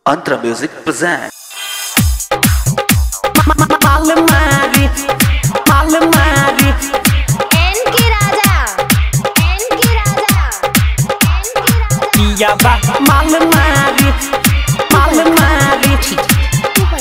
Antra Music presents. Malamari, Malamari, एनके राजा एनके राजा एनके राजा Pia ba, Malamari, Malamari. ऊपर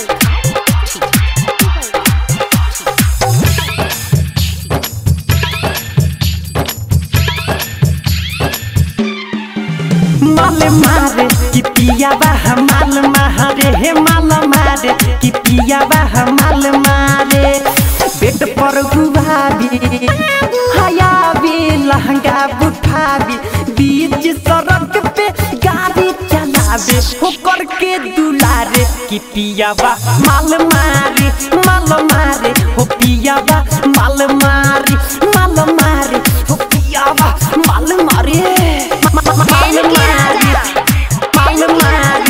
माल मारे कि पिया बा माल मारे हे माल मारे कि पिया बा माल मारे बेड पर गुभाबी हया भी लहंगा बुठाबी बीच सड़क पे गाड़ी चलावे होकर के दुलारे कि पिया बा माल मारे माल मारे हो पिया बा माल मारे माल मारे हो पिया बा माल मारे माल मारे माल मारे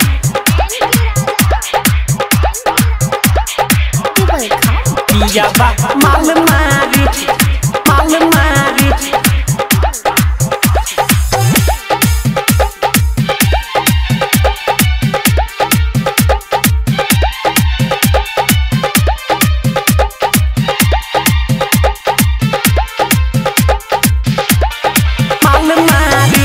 पिया बा माल मारे माल मारे माल मारे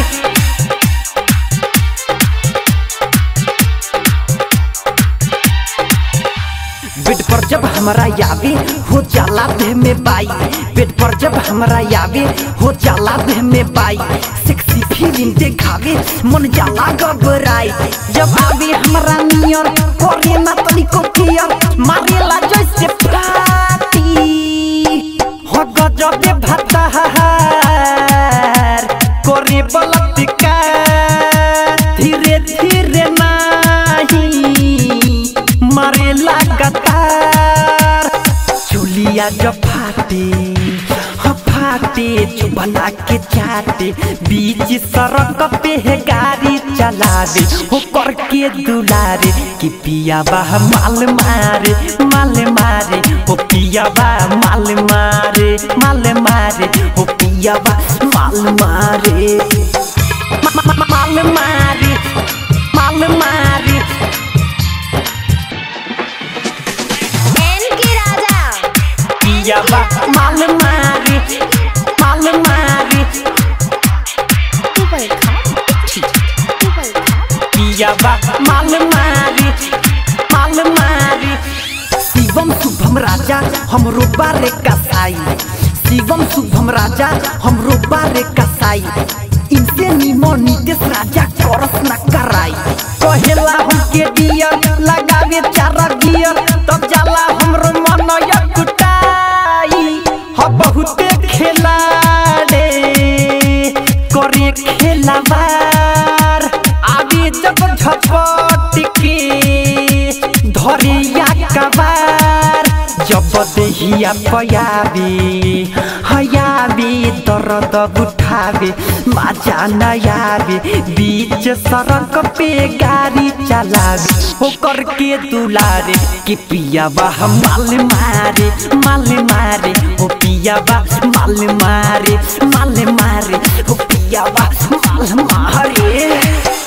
बेड पर जब हमरा यावे हो जाला देह में बाई बेड पर जब हमरा यावे हो जाला देह में बाई सेक्सी फीलिंग देखावे मन जाला घबराई जब आवे हमरा नियर करे ना तनिको केयर मारेला जैसे फाटी हो गजबे भतार करे बलात्कार धीरे धीरे नाही मारे लगातार चुलिया जब फाटे ह फाटे चुबना के चाटे बीच सड़क पे है गाड़ी चलावे हो करके दुलारे कि पिया बा माल मारे माल मारे हो पिया बा माल मारे माल मारे हो पिया बा माल मारे मा- मा- मा- माल मारे माल मारे एनके राजा पिया बा माल मारे माल मारे ऊपर ऊपर पिया बा माल मारे माल मारे शिवम शुभम राजा हमरो बारे कसाई शिवम शुभम राजा हमरो बारे कसाई इनसे निमो नितेश राजा करस न कराई कहेला हमके दियर लगावे चारा गियर तब जाला हमरो मन यकुटाई ह बहुते खेलाड़े करे खेलावार आगे जब झपट के धरिया कबार जब देहिया पयावे हयावे दर्द उठावे माजा नयावे बीच सड़क पे गाड़ी चलावे होकर के दुलारे कि पिया बा माल मारे माल मारे हो पिया बा माल मारे माल मारे हो पिया बा माल मारे